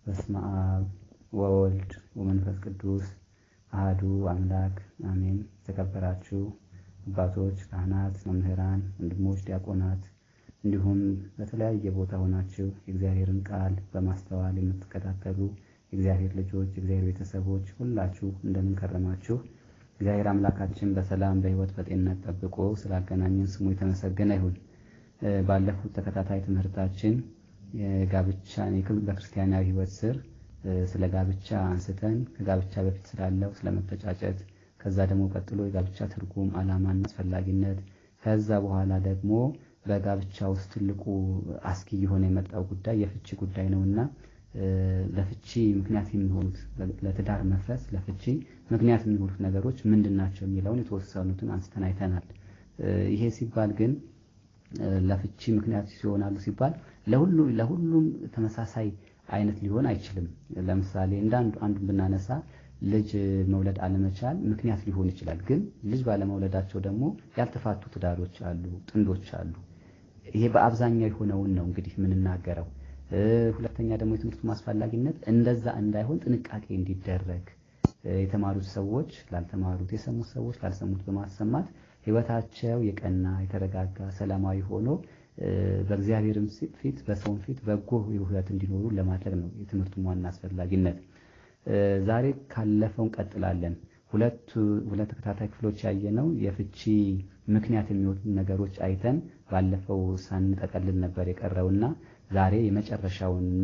በስመ አብ ወወልድ ወመንፈስ ቅዱስ አህዱ አምላክ አሜን። የተከበራችሁ አባቶች፣ ካህናት፣ መምህራን፣ ወንድሞች፣ ዲያቆናት እንዲሁም በተለያየ ቦታ ሆናችሁ የእግዚአብሔርን ቃል በማስተዋል የምትከታተሉ የእግዚአብሔር ልጆች፣ የእግዚአብሔር ቤተሰቦች ሁላችሁ እንደምን ከረማችሁ? እግዚአብሔር አምላካችን በሰላም በሕይወት በጤንነት ጠብቆ ስላገናኘን ስሙ የተመሰገነ ይሁን። ባለፉት ተከታታይ ትምህርታችን የጋብቻ በክርስቲያናዊ ሕይወት ስር ስለ ጋብቻ አንስተን ከጋብቻ በፊት ስላለው ስለመተጫጨት፣ ከዛ ደግሞ ቀጥሎ የጋብቻ ትርጉም ዓላማና አስፈላጊነት፣ ከዛ በኋላ ደግሞ በጋብቻ ውስጥ ትልቁ አስጊ የሆነ የመጣው ጉዳይ የፍቺ ጉዳይ ነውና ለፍቺ ምክንያት የሚሆኑት ለትዳር መፍረስ ለፍቺ ምክንያት የሚሆኑት ነገሮች ምንድን ናቸው የሚለውን የተወሰኑትን አንስተን አይተናል። ይሄ ሲባል ግን ለፍቺ ምክንያት ይሆናሉ ሲባል ለሁሉም ተመሳሳይ አይነት ሊሆን አይችልም። ለምሳሌ እንደ አንዱን ብናነሳ ልጅ መውለድ አለመቻል ምክንያት ሊሆን ይችላል። ግን ልጅ ባለመውለዳቸው ደግሞ ያልተፋቱ ትዳሮች አሉ፣ ጥንዶች አሉ። ይሄ በአብዛኛው የሆነውን ነው እንግዲህ የምንናገረው። ሁለተኛ ደግሞ የትምህርቱ ማስፈላጊነት እንደዛ እንዳይሆን ጥንቃቄ እንዲደረግ የተማሩት ሰዎች ላልተማሩት፣ የሰሙት ሰዎች ላልሰሙት በማሰማት ሕይወታቸው የቀና የተረጋጋ ሰላማዊ ሆኖ በእግዚአብሔርም ፊት በሰውም ፊት በጎ ሕይወት እንዲኖሩ ለማድረግ ነው የትምህርቱን ዋና አስፈላጊነት። ዛሬ ካለፈው እንቀጥላለን። ሁለት ሁለት ተከታታይ ክፍሎች ያየነው የፍቺ ምክንያት የሚወጡ ነገሮች አይተን ባለፈው ሳንጠቀልል ነበር የቀረውና ዛሬ የመጨረሻውንና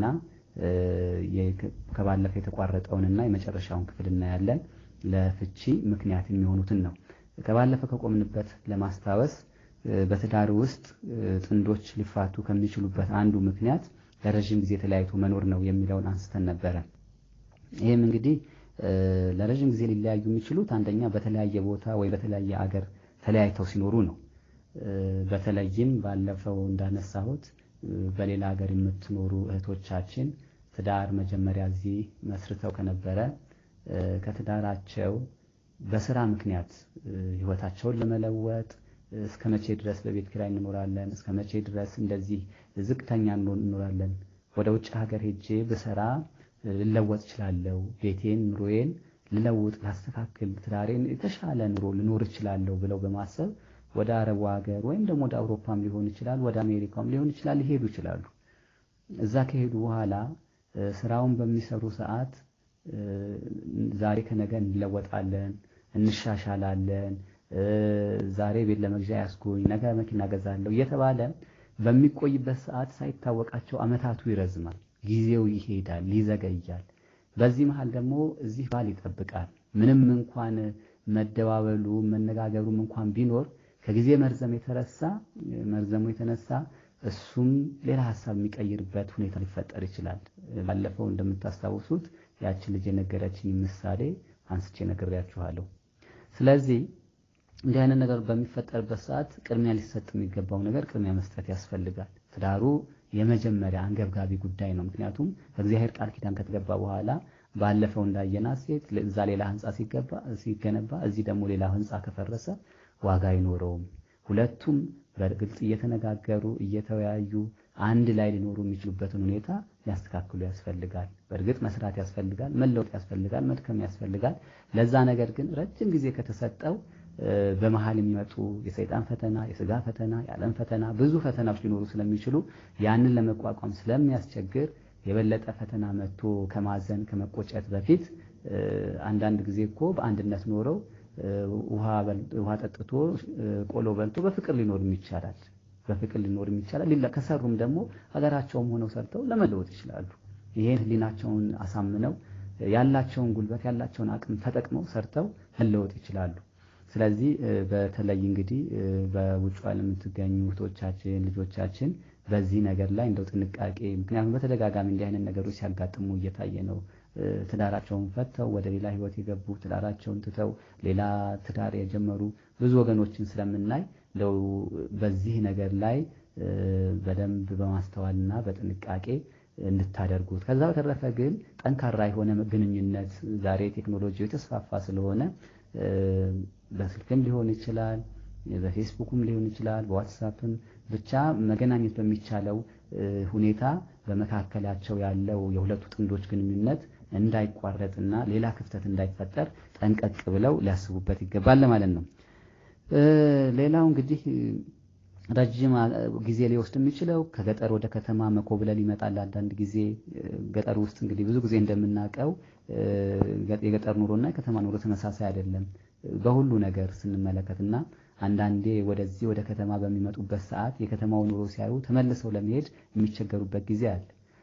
ከባለፈው የተቋረጠውንና የመጨረሻውን ክፍል እናያለን። ለፍቺ ምክንያት የሚሆኑትን ነው። ከባለፈ ከቆምንበት ለማስታወስ በትዳር ውስጥ ጥንዶች ሊፋቱ ከሚችሉበት አንዱ ምክንያት ለረዥም ጊዜ ተለያይቶ መኖር ነው የሚለውን አንስተን ነበረ። ይህም እንግዲህ ለረዥም ጊዜ ሊለያዩ የሚችሉት አንደኛ በተለያየ ቦታ ወይ በተለያየ አገር ተለያይተው ሲኖሩ ነው። በተለይም ባለፈው እንዳነሳሁት በሌላ ሀገር የምትኖሩ እህቶቻችን ትዳር መጀመሪያ እዚህ መስርተው ከነበረ ከትዳራቸው በስራ ምክንያት ህይወታቸውን ለመለወጥ እስከ መቼ ድረስ በቤት ኪራይ እንኖራለን? እስከ መቼ ድረስ እንደዚህ ዝቅተኛ እንኖራለን? ወደ ውጭ ሀገር ሄጄ ብሰራ ልለወጥ እችላለሁ፣ ቤቴን፣ ኑሮዬን ልለውጥ፣ ላስተካክል፣ ትዳሬን የተሻለ ኑሮ ልኖር እችላለሁ ብለው በማሰብ ወደ አረቡ ሀገር ወይም ደግሞ ወደ አውሮፓም ሊሆን ይችላል፣ ወደ አሜሪካም ሊሆን ይችላል ሊሄዱ ይችላሉ። እዛ ከሄዱ በኋላ ስራውን በሚሰሩ ሰዓት ዛሬ ከነገ እንለወጣለን፣ እንሻሻላለን፣ ዛሬ ቤት ለመግዣ ያስጎኝ፣ ነገ መኪና ገዛለሁ እየተባለ በሚቆይበት ሰዓት ሳይታወቃቸው አመታቱ ይረዝማል፣ ጊዜው ይሄዳል፣ ይዘገያል። በዚህ መሃል ደግሞ እዚህ ባል ይጠብቃል። ምንም እንኳን መደባበሉ መነጋገሩም እንኳን ቢኖር ከጊዜ መርዘም የተረሳ መርዘሙ የተነሳ እሱም ሌላ ሀሳብ የሚቀይርበት ሁኔታ ሊፈጠር ይችላል። ባለፈው እንደምታስታውሱት ያችን ልጅ የነገረችኝ ምሳሌ አንስቼ ነግሬያችኋለሁ። ስለዚህ እንዲህ አይነት ነገር በሚፈጠርበት ሰዓት ቅድሚያ ሊሰጥ የሚገባው ነገር ቅድሚያ መስጠት ያስፈልጋል። ትዳሩ የመጀመሪያ አንገብጋቢ ጉዳይ ነው። ምክንያቱም ከእግዚአብሔር ቃል ኪዳን ከተገባ በኋላ ባለፈው እንዳየናት ሴት እዛ ሌላ ህንፃ ሲገነባ እዚህ ደግሞ ሌላ ህንፃ ከፈረሰ ዋጋ አይኖረውም። ሁለቱም በግልጽ እየተነጋገሩ እየተወያዩ አንድ ላይ ሊኖሩ የሚችሉበትን ሁኔታ ሊያስተካክሉ ያስፈልጋል። በእርግጥ መስራት ያስፈልጋል፣ መለወጥ ያስፈልጋል፣ መድከም ያስፈልጋል። ለዛ ነገር ግን ረጅም ጊዜ ከተሰጠው በመሀል የሚመጡ የሰይጣን ፈተና፣ የስጋ ፈተና፣ የዓለም ፈተና፣ ብዙ ፈተናዎች ሊኖሩ ስለሚችሉ ያንን ለመቋቋም ስለሚያስቸግር የበለጠ ፈተና መጥቶ ከማዘን ከመቆጨት በፊት አንዳንድ ጊዜ እኮ በአንድነት ኖረው ውሃ ጠጥቶ ቆሎ በልቶ በፍቅር ሊኖርም ይቻላል። በፍቅር ሊኖርም ይቻላል። ከሰሩም ደግሞ ሀገራቸውም ሆነው ሰርተው ለመለወጥ ይችላሉ። ይሄን ህሊናቸውን አሳምነው ያላቸውን ጉልበት ያላቸውን አቅም ተጠቅመው ሰርተው መለወጥ ይችላሉ። ስለዚህ በተለይ እንግዲህ በውጭ ዓለም የምትገኙ እህቶቻችን ልጆቻችን በዚህ ነገር ላይ እንደው ጥንቃቄ ምክንያቱም በተደጋጋሚ እንዲህ አይነት ነገሮች ሲያጋጥሙ እየታየ ነው። ትዳራቸውን ፈተው ወደ ሌላ ህይወት የገቡ ትዳራቸውን ትተው ሌላ ትዳር የጀመሩ ብዙ ወገኖችን ስለምናይ እንደው በዚህ ነገር ላይ በደንብ በማስተዋልና በጥንቃቄ እንድታደርጉት። ከዛ በተረፈ ግን ጠንካራ የሆነ ግንኙነት ዛሬ ቴክኖሎጂ የተስፋፋ ስለሆነ በስልክም ሊሆን ይችላል፣ በፌስቡክም ሊሆን ይችላል፣ በዋትሳፕም ብቻ መገናኘት በሚቻለው ሁኔታ በመካከላቸው ያለው የሁለቱ ጥንዶች ግንኙነት እንዳይቋረጥና ሌላ ክፍተት እንዳይፈጠር ጠንቀቅ ብለው ሊያስቡበት ይገባል ማለት ነው። ሌላው እንግዲህ ረጅም ጊዜ ሊወስድ የሚችለው ከገጠር ወደ ከተማ መኮብለል ይመጣል። አንዳንድ ጊዜ ገጠር ውስጥ እንግዲህ ብዙ ጊዜ እንደምናውቀው የገጠር ኑሮና የከተማ ኑሮ ተመሳሳይ አይደለም በሁሉ ነገር ስንመለከት እና አንዳንዴ ወደዚህ ወደ ከተማ በሚመጡበት ሰዓት የከተማው ኑሮ ሲያዩ ተመልሰው ለመሄድ የሚቸገሩበት ጊዜ አለ።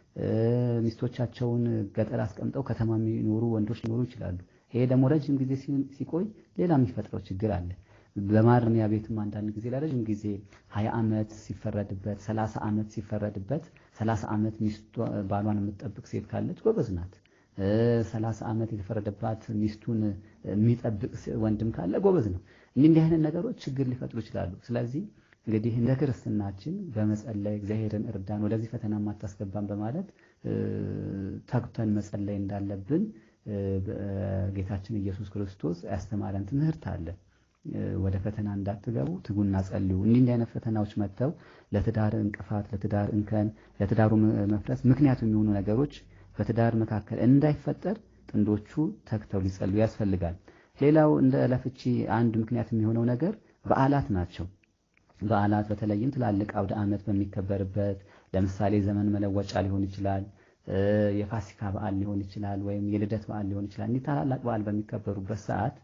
ሚስቶቻቸውን ገጠር አስቀምጠው ከተማ የሚኖሩ ወንዶች ሊኖሩ ይችላሉ። ይሄ ደግሞ ረጅም ጊዜ ሲቆይ ሌላ የሚፈጥረው ችግር አለ። በማረሚያ ቤትም አንዳንድ ጊዜ ለረጅም ጊዜ ሀያ ዓመት ሲፈረድበት ሰላሳ ዓመት ሲፈረድበት ሰላሳ ዓመት ሚስቱ ባሏን የምትጠብቅ ሴት ካለች ጎበዝ ናት። ሰላሳ ዓመት የተፈረደባት ሚስቱን የሚጠብቅ ወንድም ካለ ጎበዝ ነው። እንዲህ እንዲህ አይነት ነገሮች ችግር ሊፈጥሩ ይችላሉ። ስለዚህ እንግዲህ እንደ ክርስትናችን በመጸለይ እግዚአብሔርን እርዳን፣ ወደዚህ ፈተና ማታስገባን በማለት ተግተን መጸለይ እንዳለብን ጌታችን ኢየሱስ ክርስቶስ ያስተማረን ትምህርት አለ። ወደ ፈተና እንዳትገቡ ትጉና ጸልዩ። እንዲህ እንዲህ አይነት ፈተናዎች መጥተው ለትዳር እንቅፋት፣ ለትዳር እንከን፣ ለትዳሩ መፍረስ ምክንያቱ የሚሆኑ ነገሮች በትዳር መካከል እንዳይፈጠር ጥንዶቹ ተግተው ሊጸልዩ ያስፈልጋል። ሌላው እንደ ለፍቺ አንድ ምክንያት የሚሆነው ነገር በዓላት ናቸው። በዓላት በተለይም ትላልቅ አውደ ዓመት በሚከበርበት ለምሳሌ ዘመን መለወጫ ሊሆን ይችላል፣ የፋሲካ በዓል ሊሆን ይችላል፣ ወይም የልደት በዓል ሊሆን ይችላል። እንዲህ ታላላቅ በዓል በሚከበሩበት ሰዓት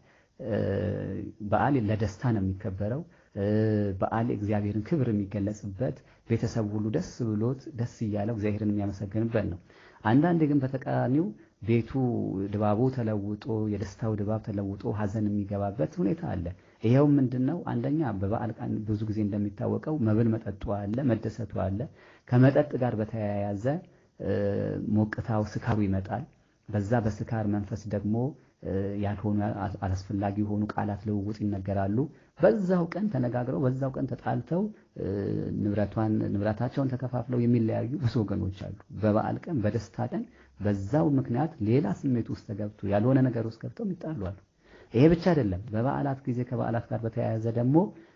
በዓል ለደስታ ነው የሚከበረው። በዓል እግዚአብሔርን ክብር የሚገለጽበት ቤተሰብ ሁሉ ደስ ብሎት ደስ እያለው እግዚአብሔርን የሚያመሰግንበት ነው። አንዳንዴ ግን በተቃራኒው ቤቱ ድባቡ ተለውጦ የደስታው ድባብ ተለውጦ ሐዘን የሚገባበት ሁኔታ አለ። ይሄው ምንድን ነው? አንደኛ በበዓል ቀን ብዙ ጊዜ እንደሚታወቀው መብል መጠጡ አለ፣ መደሰቱ አለ። ከመጠጥ ጋር በተያያዘ ሞቅታው፣ ስካሩ ይመጣል። በዛ በስካር መንፈስ ደግሞ ያልሆኑ አላስፈላጊ የሆኑ ቃላት ልውውጥ ይነገራሉ። በዛው ቀን ተነጋግረው በዛው ቀን ተጣልተው ንብረቷን ንብረታቸውን ተከፋፍለው የሚለያዩ ብዙ ወገኖች አሉ። በበዓል ቀን በደስታ ቀን በዛው ምክንያት ሌላ ስሜት ውስጥ ተገብቶ ያልሆነ ነገር ውስጥ ገብተው ይጣሉ አሉ። ይሄ ብቻ አይደለም። በበዓላት ጊዜ ከበዓላት ጋር በተያያዘ ደግሞ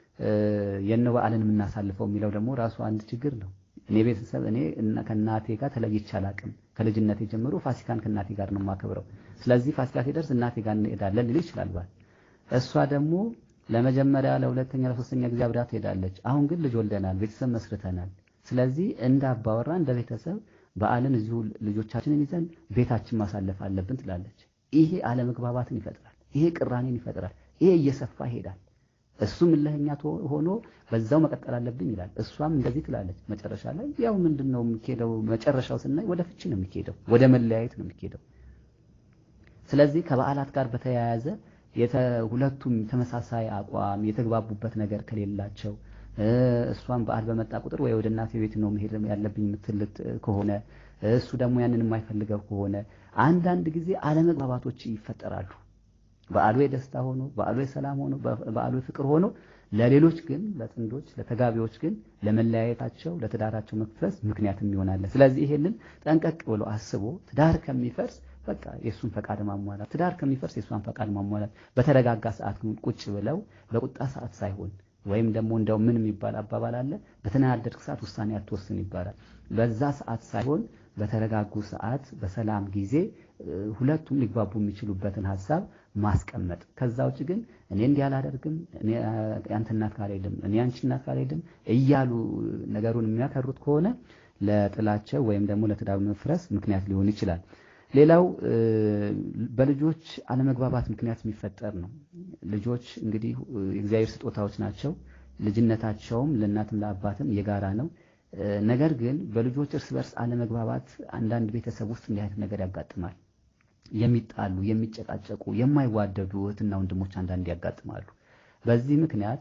የነ በዓልን የምናሳልፈው የሚለው ደግሞ ራሱ አንድ ችግር ነው። እኔ ቤተሰብ እኔ ከእናቴ ጋር ተለይቼ አላቅም። ከልጅነቴ ጀምሮ ፋሲካን ከእናቴ ጋር ነው የማከብረው። ስለዚህ ፋሲካ ሲደርስ እናቴ ጋር እንሄዳለን ሊል ይችላል ባል። እሷ ደግሞ ለመጀመሪያ፣ ለሁለተኛ፣ ለሶስተኛ ጊዜ አብራ ትሄዳለች። አሁን ግን ልጅ ወልደናል፣ ቤተሰብ መስርተናል። ስለዚህ እንደ አባወራ እንደ ቤተሰብ በዓልን እዚሁ ልጆቻችንን ይዘን ቤታችን ማሳለፍ አለብን ትላለች። ይሄ አለመግባባትን ይፈጥራል። ይሄ ቅራኔን ይፈጥራል። ይሄ እየሰፋ ይሄዳል። እሱም እልህኛ ሆኖ በዛው መቀጠል አለብኝ ይላል። እሷም እንደዚህ ትላለች። መጨረሻ ላይ ያው ምንድን ነው የሚኬደው? መጨረሻው ስናይ ወደ ፍቺ ነው የሚኬደው፣ ወደ መለያየት ነው የሚኬደው። ስለዚህ ከበዓላት ጋር በተያያዘ ሁለቱም ተመሳሳይ አቋም የተግባቡበት ነገር ከሌላቸው እሷም በዓል በመጣ ቁጥር ወይ ወደ እናቴ ቤት ነው መሄድ ያለብኝ የምትልት ከሆነ እሱ ደግሞ ያንን የማይፈልገው ከሆነ አንዳንድ ጊዜ አለመግባባቶች ይፈጠራሉ። በዓሉ የደስታ ሆኖ በዓሉ የሰላም ሆኖ በዓሉ የፍቅር ሆኖ ለሌሎች ግን ለጥንዶች ለተጋቢዎች ግን ለመለያየታቸው ለትዳራቸው መፍረስ ምክንያትም ይሆናል። ስለዚህ ይሄንን ጠንቀቅ ብሎ አስቦ ትዳር ከሚፈርስ በቃ የእሱን ፈቃድ ማሟላት፣ ትዳር ከሚፈርስ የእሷን ፈቃድ ማሟላት፣ በተረጋጋ ሰዓት ቁጭ ብለው በቁጣ ሰዓት ሳይሆን ወይም ደግሞ እንደው ምን የሚባል አባባል አለ፣ በተናደድክ ሰዓት ውሳኔ አትወስን ይባላል። በዛ ሰዓት ሳይሆን በተረጋጉ ሰዓት በሰላም ጊዜ ሁለቱም ሊግባቡ የሚችሉበትን ሀሳብ ማስቀመጥ። ከዛ ውጭ ግን እኔ እንዲህ አላደርግም፣ እኔ ያንተ እናት ካልሄድም፣ እኔ አንቺ እናት ካልሄድም እያሉ ነገሩን የሚያከሩት ከሆነ ለጥላቸው ወይም ደግሞ ለትዳሩ መፍረስ ምክንያት ሊሆን ይችላል። ሌላው በልጆች አለመግባባት ምክንያት የሚፈጠር ነው። ልጆች እንግዲህ የእግዚአብሔር ስጦታዎች ናቸው። ልጅነታቸውም ለእናትም ለአባትም የጋራ ነው። ነገር ግን በልጆች እርስ በርስ አለመግባባት አንዳንድ ቤተሰብ ውስጥ እንዲህ አይነት ነገር ያጋጥማል። የሚጣሉ፣ የሚጨቃጨቁ፣ የማይዋደዱ እህትና ወንድሞች አንዳንድ ያጋጥማሉ። በዚህ ምክንያት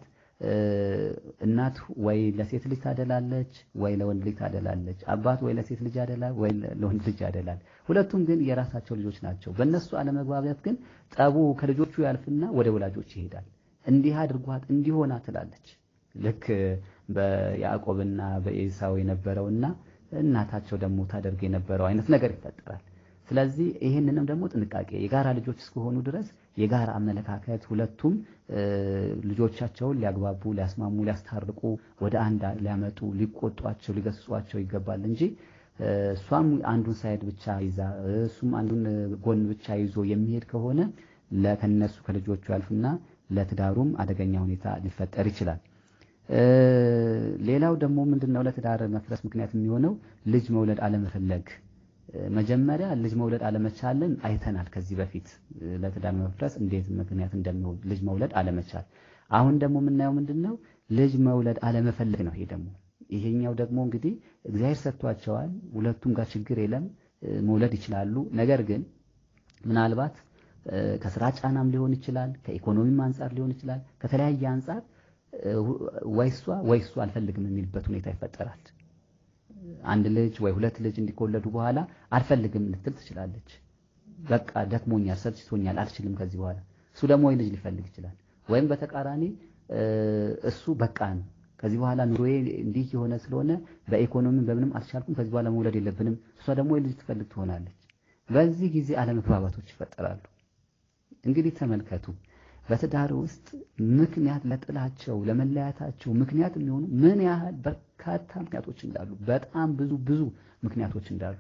እናት ወይ ለሴት ልጅ ታደላለች፣ ወይ ለወንድ ልጅ ታደላለች። አባት ወይ ለሴት ልጅ ያደላል፣ ወይ ለወንድ ልጅ ያደላል። ሁለቱም ግን የራሳቸው ልጆች ናቸው። በእነሱ አለመግባባት ግን ጠቡ ከልጆቹ ያልፍና ወደ ወላጆች ይሄዳል። እንዲህ አድርጓት እንዲሆና ትላለች። ልክ በያዕቆብና በኤሳው የነበረውና እናታቸው ደግሞ ታደርግ የነበረው አይነት ነገር ይፈጠራል። ስለዚህ ይህንንም ደግሞ ጥንቃቄ የጋራ ልጆች እስከሆኑ ድረስ የጋራ አመለካከት ሁለቱም ልጆቻቸውን ሊያግባቡ፣ ሊያስማሙ፣ ሊያስታርቁ ወደ አንድ ሊያመጡ፣ ሊቆጧቸው፣ ሊገስጿቸው ይገባል እንጂ እሷም አንዱን ሳይድ ብቻ ይዛ እሱም አንዱን ጎን ብቻ ይዞ የሚሄድ ከሆነ ከነሱ ከልጆቹ ያልፍና ለትዳሩም አደገኛ ሁኔታ ሊፈጠር ይችላል። ሌላው ደግሞ ምንድነው ለትዳር መፍረስ ምክንያት የሚሆነው ልጅ መውለድ አለመፈለግ። መጀመሪያ ልጅ መውለድ አለመቻልን አይተናል ከዚህ በፊት ለትዳር መፍረስ እንዴት ምክንያት እንደሚሆን ልጅ መውለድ አለመቻል። አሁን ደግሞ የምናየው ምንድነው ልጅ መውለድ አለመፈለግ ነው። ይሄ ደግሞ ይሄኛው ደግሞ እንግዲህ እግዚአብሔር ሰጥቷቸዋል። ሁለቱም ጋር ችግር የለም መውለድ ይችላሉ። ነገር ግን ምናልባት ከስራ ጫናም ሊሆን ይችላል፣ ከኢኮኖሚም አንጻር ሊሆን ይችላል። ከተለያየ አንጻር ወይ እሷ ወይ እሱ አልፈልግም የሚልበት ሁኔታ ይፈጠራል። አንድ ልጅ ወይ ሁለት ልጅ እንዲወለዱ በኋላ አልፈልግም ልትል ትችላለች። በቃ ደክሞኛል፣ ሰልችቶኛል፣ አልችልም ከዚህ በኋላ እሱ ደግሞ ወይ ልጅ ሊፈልግ ይችላል። ወይም በተቃራኒ እሱ በቃ ነው ከዚህ በኋላ ኑሮዬ እንዲህ የሆነ ስለሆነ በኢኮኖሚም በምንም አልቻልኩም፣ ከዚህ በኋላ መውለድ የለብንም። እሷ ደግሞ ወይ ልጅ ትፈልግ ትሆናለች። በዚህ ጊዜ አለመግባባቶች ይፈጠራሉ። እንግዲህ ተመልከቱ በትዳር ውስጥ ምክንያት ለጥላቸው ለመለያታቸው ምክንያት የሚሆኑ ምን ያህል በርካታ ምክንያቶች እንዳሉ በጣም ብዙ ብዙ ምክንያቶች እንዳሉ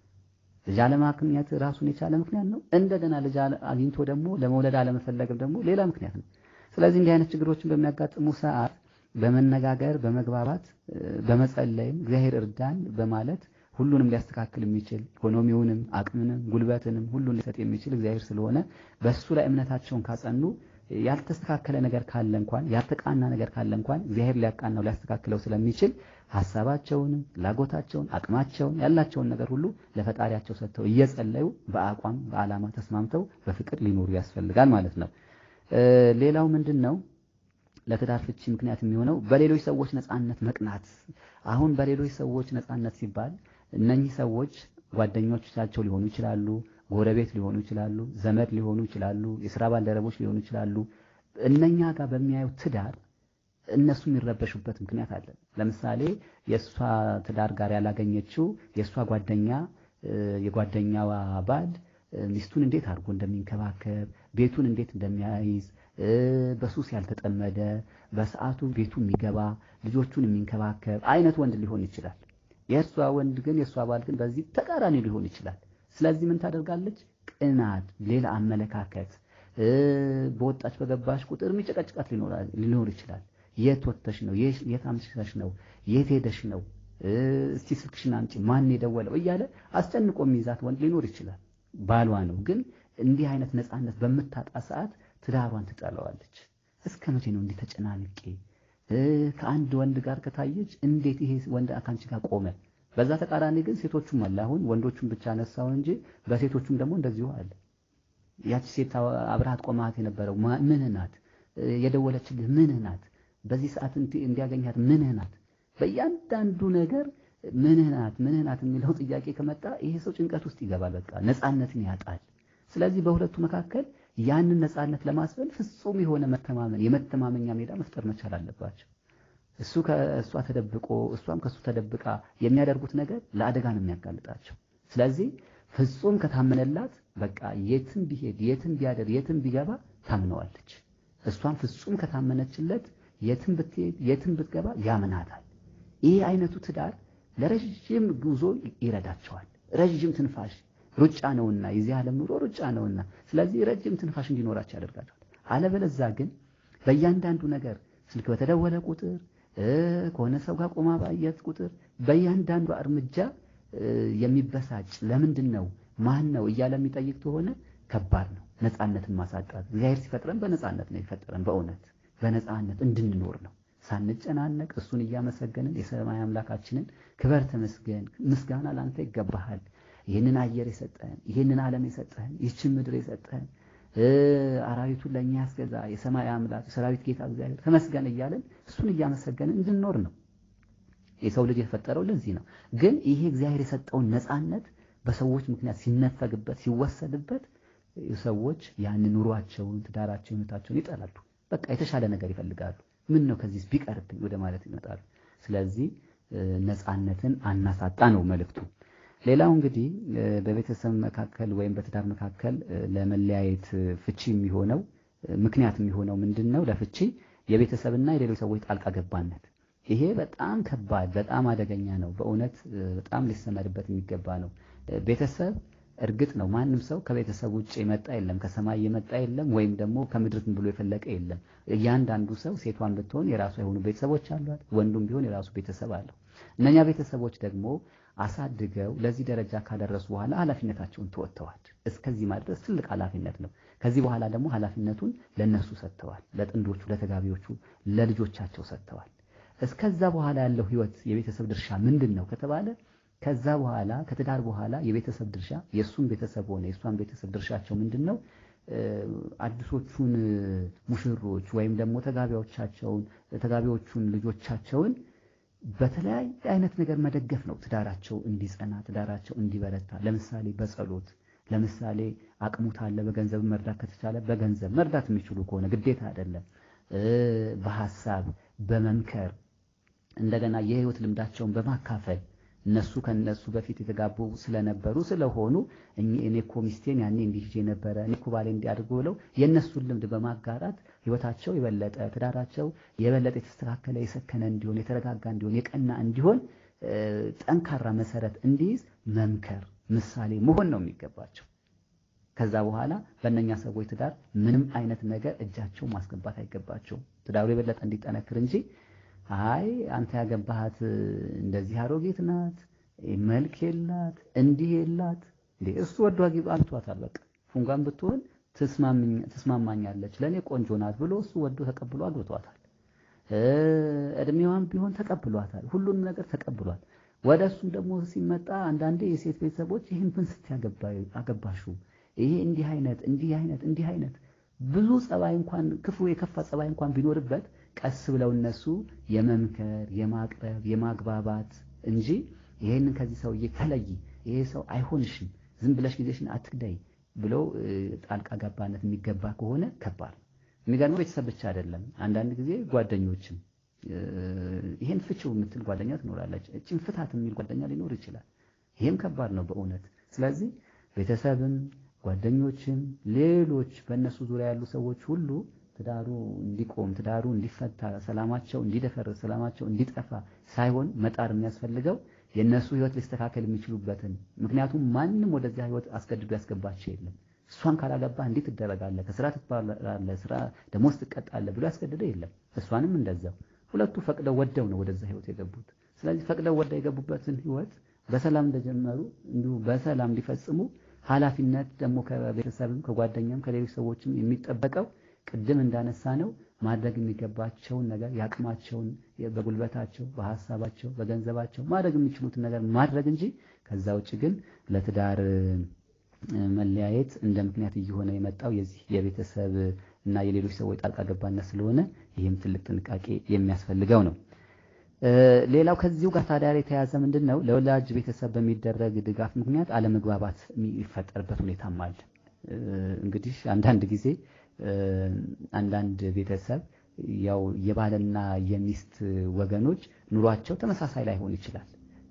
ልጅ አለማግኘት ራሱን የቻለ ምክንያት ነው። እንደገና ልጅ አግኝቶ ደግሞ ለመውለድ አለመፈለግም ደግሞ ሌላ ምክንያት ነው። ስለዚህ እንዲህ አይነት ችግሮችን በሚያጋጥሙ ሰዓት በመነጋገር በመግባባት በመጸለይም እግዚአብሔር እርዳን በማለት ሁሉንም ሊያስተካክል የሚችል ኢኮኖሚውንም አቅምንም ጉልበትንም ሁሉን ሊሰጥ የሚችል እግዚአብሔር ስለሆነ በእሱ ላይ እምነታቸውን ካጸኑ ያልተስተካከለ ነገር ካለ እንኳን ያልተቃና ነገር ካለ እንኳን እግዚአብሔር ሊያቃናው ሊያስተካክለው ስለሚችል ሀሳባቸውንም ፍላጎታቸውን አቅማቸውን ያላቸውን ነገር ሁሉ ለፈጣሪያቸው ሰጥተው እየጸለዩ በአቋም በዓላማ ተስማምተው በፍቅር ሊኖሩ ያስፈልጋል ማለት ነው። ሌላው ምንድን ነው? ለትዳር ፍቺ ምክንያት የሚሆነው በሌሎች ሰዎች ነፃነት መቅናት። አሁን በሌሎች ሰዎች ነፃነት ሲባል እነኚህ ሰዎች ጓደኞቻቸው ሊሆኑ ይችላሉ፣ ጎረቤት ሊሆኑ ይችላሉ፣ ዘመድ ሊሆኑ ይችላሉ፣ የስራ ባልደረቦች ሊሆኑ ይችላሉ። እነኛ ጋር በሚያዩት ትዳር እነሱ የሚረበሹበት ምክንያት አለ። ለምሳሌ የእሷ ትዳር ጋር ያላገኘችው የእሷ ጓደኛ የጓደኛዋ ባል ሚስቱን እንዴት አድርጎ እንደሚንከባከብ ቤቱን እንዴት እንደሚያይዝ በሱስ ያልተጠመደ በሰዓቱ ቤቱ የሚገባ ልጆቹን የሚንከባከብ አይነት ወንድ ሊሆን ይችላል። የእሷ ወንድ ግን የእሷ ባል ግን በዚህ ተቃራኒ ሊሆን ይችላል። ስለዚህ ምን ታደርጋለች? ቅናት፣ ሌላ አመለካከት በወጣች በገባች ቁጥር የሚጨቀጭቃት ሊኖር ይችላል። የት ወጥተሽ ነው? የት አምሽተሽ ነው? የት ሄደሽ ነው? እስቲ ስልክሽን አምጪ፣ ማን የደወለው እያለ አስጨንቆ የሚይዛት ወንድ ሊኖር ይችላል። ባሏ ነው። ግን እንዲህ አይነት ነፃነት በምታጣ ሰዓት ትዳሯን ትጠለዋለች። እስከ መቼ ነው እንዲህ ተጨናንቄ ከአንድ ወንድ ጋር ከታየች እንዴት ይሄ ወንድ ከአንቺ ጋር ቆመ? በዛ ተቃራኒ ግን ሴቶቹም አለ። አሁን ወንዶቹም ብቻ ነሳው እንጂ በሴቶቹም ደግሞ እንደዚሁ አለ። ያቺ ሴት አብረሃት ቆማት የነበረው ምንህ ናት? የደወለችልህ ምንህ ናት? በዚህ ሰዓት እንዲያገኛት ምንህ ናት? በእያንዳንዱ ነገር ምንህ ናት ምንህ ናት የሚለው ጥያቄ ከመጣ ይሄ ሰው ጭንቀት ውስጥ ይገባል። በቃ ነፃነትን ያጣል። ስለዚህ በሁለቱ መካከል ያንን ነፃነት ለማስፈን ፍጹም የሆነ መተማመን የመተማመኛ ሜዳ መፍጠር መቻል አለባቸው። እሱ ከእሷ ተደብቆ እሷም ከእሱ ተደብቃ የሚያደርጉት ነገር ለአደጋ ነው የሚያጋልጣቸው። ስለዚህ ፍጹም ከታመነላት በቃ የትም ቢሄድ የትም ቢያደር የትም ቢገባ ታምነዋለች። እሷም ፍጹም ከታመነችለት የትም ብትሄድ የትም ብትገባ ያምናታል። ይሄ አይነቱ ትዳር ለረጅም ጉዞ ይረዳቸዋል። ረጅም ትንፋሽ ሩጫ ነውና የዚህ ዓለም ኑሮ ሩጫ ነውና፣ ስለዚህ ረጅም ትንፋሽ እንዲኖራቸው ያደርጋቸዋል። አለበለዛ ግን በእያንዳንዱ ነገር ስልክ በተደወለ ቁጥር ከሆነ ሰው ጋር ቆማ ባየት ቁጥር በእያንዳንዱ እርምጃ የሚበሳጭ ለምንድን ነው ማን ነው እያለ የሚጠይቅ ከሆነ ከባድ ነው። ነፃነትን ማሳጣት እግዚአብሔር ሲፈጥረን በነፃነት ነው የፈጠረን። በእውነት በነፃነት እንድንኖር ነው ሳንጨናነቅ እሱን እያመሰገንን የሰማይ አምላካችንን ክበር ተመስገን፣ ምስጋና ላንተ ይገባሃል፣ ይህንን አየር የሰጠህን፣ ይህንን ዓለም የሰጠህን፣ ይህችን ምድር የሰጠህን፣ አራዊቱን ለእኛ ያስገዛ የሰማይ አምላክ የሰራዊት ጌታ እግዚአብሔር ተመስገን እያለን እሱን እያመሰገንን እንድንኖር ነው። የሰው ልጅ የተፈጠረው ለዚህ ነው። ግን ይሄ እግዚአብሔር የሰጠውን ነፃነት በሰዎች ምክንያት ሲነፈግበት ሲወሰድበት ሰዎች ያን ኑሯቸውን፣ ትዳራቸውን፣ ህይወታቸውን ይጠላሉ። በቃ የተሻለ ነገር ይፈልጋሉ። ምን ነው ከዚህ ቢቀርብኝ ወደ ማለት ይመጣሉ። ስለዚህ ነፃነትን አናሳጣ ነው መልእክቱ። ሌላው እንግዲህ በቤተሰብ መካከል ወይም በትዳር መካከል ለመለያየት ፍቺ የሚሆነው ምክንያት የሚሆነው ምንድን ነው? ለፍቺ የቤተሰብና የሌሎች ሰዎች ጣልቃ ገባነት። ይሄ በጣም ከባድ በጣም አደገኛ ነው። በእውነት በጣም ሊሰመርበት የሚገባ ነው። ቤተሰብ እርግጥ ነው ማንም ሰው ከቤተሰብ ውጭ የመጣ የለም፣ ከሰማይ የመጣ የለም፣ ወይም ደግሞ ከምድር ብሎ የፈለቀ የለም። እያንዳንዱ ሰው ሴቷን ብትሆን የራሱ የሆኑ ቤተሰቦች አሏት፣ ወንዱም ቢሆን የራሱ ቤተሰብ አለው። እነኛ ቤተሰቦች ደግሞ አሳድገው ለዚህ ደረጃ ካደረሱ በኋላ ኃላፊነታቸውን ተወጥተዋል። እስከዚህ ማድረስ ትልቅ ኃላፊነት ነው። ከዚህ በኋላ ደግሞ ኃላፊነቱን ለነሱ ሰጥተዋል፣ ለጥንዶቹ፣ ለተጋቢዎቹ፣ ለልጆቻቸው ሰጥተዋል። እስከዛ በኋላ ያለው ህይወት የቤተሰብ ድርሻ ምንድን ነው ከተባለ ከዛ በኋላ ከትዳር በኋላ የቤተሰብ ድርሻ የእሱን ቤተሰብ ሆነ የእሷን ቤተሰብ ድርሻቸው ምንድን ነው? አዲሶቹን ሙሽሮች ወይም ደግሞ ተጋቢዎቻቸውን ተጋቢዎቹን ልጆቻቸውን በተለያየ አይነት ነገር መደገፍ ነው። ትዳራቸው እንዲጸና፣ ትዳራቸው እንዲበረታ። ለምሳሌ በጸሎት ለምሳሌ አቅሙ ታለ በገንዘብ መርዳት ከተቻለ በገንዘብ መርዳት የሚችሉ ከሆነ ግዴታ አይደለም። በሀሳብ በመምከር እንደገና የህይወት ልምዳቸውን በማካፈል እነሱ ከነሱ በፊት የተጋቡ ስለነበሩ ስለሆኑ እኔ እኮ ሚስቴን ያኔ እንዲህ ይዤ ነበረ እኔ እኮ ባሌ እንዲያድርጉ ብለው የእነሱን ልምድ በማጋራት ህይወታቸው የበለጠ ትዳራቸው የበለጠ የተስተካከለ የሰከነ እንዲሆን የተረጋጋ እንዲሆን የቀና እንዲሆን ጠንካራ መሰረት እንዲይዝ መምከር ምሳሌ መሆን ነው የሚገባቸው። ከዛ በኋላ በእነኛ ሰዎች ትዳር ምንም አይነት ነገር እጃቸው ማስገባት አይገባቸውም። ትዳሩ የበለጠ እንዲጠነክር እንጂ አይ አንተ ያገባሃት እንደዚህ አሮጌት ናት፣ መልክ የላት፣ እንዲህ የላት እንዴ እሱ ወዶ አግብቷታል። በቃ ፉንጋን ብትሆን ትስማማኛለች፣ ለእኔ ቆንጆ ናት ብሎ እሱ ወዶ ተቀብሎ አግብቷታል። እድሜዋን ቢሆን ተቀብሏታል። ሁሉንም ነገር ተቀብሏል። ወደ እሱም ደግሞ ሲመጣ አንዳንዴ የሴት ቤተሰቦች ይህን ምን ስት አገባሹ ይሄ እንዲህ አይነት እንዲህ አይነት እንዲህ አይነት ብዙ ጸባይ እንኳን ክፉ የከፋ ጸባይ እንኳን ቢኖርበት ቀስ ብለው እነሱ የመምከር የማቅረብ የማግባባት እንጂ ይሄንን ከዚህ ሰውዬ ተለይ፣ ይሄ ሰው አይሆንሽም፣ ዝም ብለሽ ጊዜሽን አትግዳይ ብለው ጣልቃ ገባነት የሚገባ ከሆነ ከባድ ነው። የሚገርመው ቤተሰብ ብቻ አይደለም። አንዳንድ ጊዜ ጓደኞችም ይሄን ፍቺው የምትል ጓደኛ ትኖራለች። እጭን ፍታት የሚል ጓደኛ ሊኖር ይችላል። ይሄም ከባድ ነው በእውነት። ስለዚህ ቤተሰብም ጓደኞችም ሌሎች በእነሱ ዙሪያ ያሉ ሰዎች ሁሉ ትዳሩ እንዲቆም ትዳሩ እንዲፈታ ሰላማቸው እንዲደፈርስ ሰላማቸው እንዲጠፋ ሳይሆን መጣር የሚያስፈልገው የእነሱ ህይወት ሊስተካከል የሚችሉበትን ምክንያቱም ማንም ወደዚያ ህይወት አስገድዶ ያስገባቸው የለም። እሷን ካላገባህ እንዴት ትደረጋለህ፣ ከስራ ትባላለህ፣ ስራ ደሞዝ ትቀጣለህ ብሎ ያስገድደ የለም። እሷንም እንደዛው ሁለቱ ፈቅደው ወደው ነው ወደዛ ህይወት የገቡት። ስለዚህ ፈቅደው ወደው የገቡበትን ህይወት በሰላም እንደጀመሩ እንዲሁ በሰላም እንዲፈጽሙ ኃላፊነት ደግሞ ከቤተሰብም ከጓደኛም ከሌሎች ሰዎችም የሚጠበቀው ቅድም እንዳነሳ ነው ማድረግ የሚገባቸውን ነገር የአቅማቸውን በጉልበታቸው፣ በሀሳባቸው፣ በገንዘባቸው ማድረግ የሚችሉትን ነገር ማድረግ እንጂ ከዛ ውጭ ግን ለትዳር መለያየት እንደ ምክንያት እየሆነ የመጣው የዚህ የቤተሰብ እና የሌሎች ሰዎች ጣልቃ ገባነት ስለሆነ ይህም ትልቅ ጥንቃቄ የሚያስፈልገው ነው። ሌላው ከዚሁ ጋር ታዲያ የተያዘ ምንድን ነው? ለወላጅ ቤተሰብ በሚደረግ ድጋፍ ምክንያት አለመግባባት የሚፈጠርበት ሁኔታም አለ። እንግዲህ አንዳንድ ጊዜ አንዳንድ ቤተሰብ ያው የባልና የሚስት ወገኖች ኑሯቸው ተመሳሳይ ላይሆን ይችላል።